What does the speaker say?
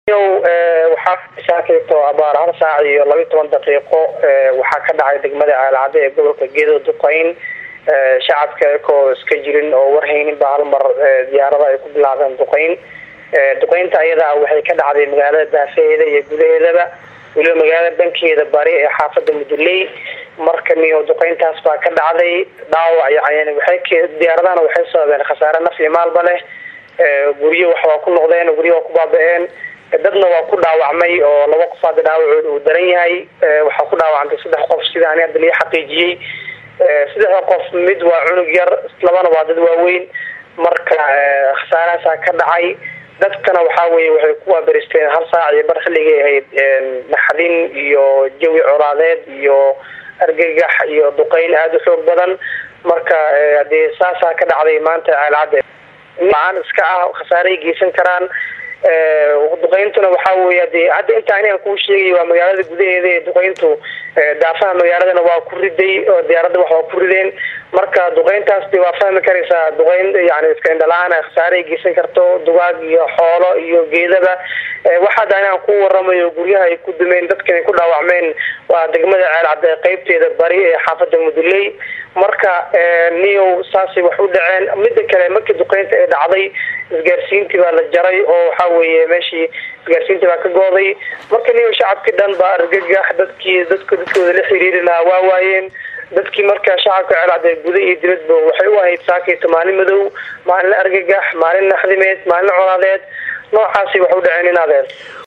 waxaa saakayto abaar hal saac iyo labiyi toban daqiiqo waxaa ka dhacay degmada aalcade ee gobolka gedo duqeyn shacabka ekoo iska jirin oo warhaynin ba hal mar diyaarada ay ku bilaabeen duqeyn duqeynta ayadaa waxay ka dhacday magaalada daafaheeda iyo gudaheedaba weliba magaalada dhankeeda bari ee xaafada muduley marka niyo duqeyntaas baa ka dhacday dhaawac yani waxay diyaaradahana waxay sababeen khasaare naf iyo maalba leh guryo wax waa ku noqdeen guryo waa ku baaba-een dadna waa ku dhaawacmay oo laba qof hadda dhaawacood uu daran yahay waxaa ku dhaawacantay saddex qof sida ani hadda lii xaqiijiyey saddexda qof mid waa cunug yar labana waa dad waaweyn marka khasaarahaasaa ka dhacay dadkana waxaa weye waxay ku waaberisteen hal saac iyo bar xilligay ahayd naxdin iyo jawi colaadeed iyo argagax iyo duqeyn aada u xoog badan marka dee saasaa ka dhacday maanta aalcadde aan iska ah khasaaray geysan karaan duqeyntuna waxaa weya de hadda inta anigan kuu sheegay waa magaalada gudaheeda ee duqeyntu daafaha magaaladana waa ku riday oo diyaaradda wax waa ku rideen marka duqeyntaas de waa fahmi karaysaa duqeyn yani iska indhala-aan khasaaray geysan karto dugaag iyo xoolo iyo geedaba waxaada anigan ku waramayo guryaha ay ku dumeen dadkan ay ku dhaawacmeen waa degmada ceelcadde qeybteeda bari ee xaafada muduley marka niyow saasay wax u dhaceen mida kale markii duqeynta ay dhacday isgaarsiintii baa la jaray oo waxa weye meeshii isgaarsiintii baa ka gooday marka niyow shacabkii dhan baa argagax dadkii dadk dadkooda la xiriiri lahaa waa waayeen dadkii marka shacabka ceelcadde guda iyo dibadba waxay u ahayd saakayto maalin madow maalin argagax maalin naxdimeed maalin colaadeed noocaasi wax u dhaceen in adeer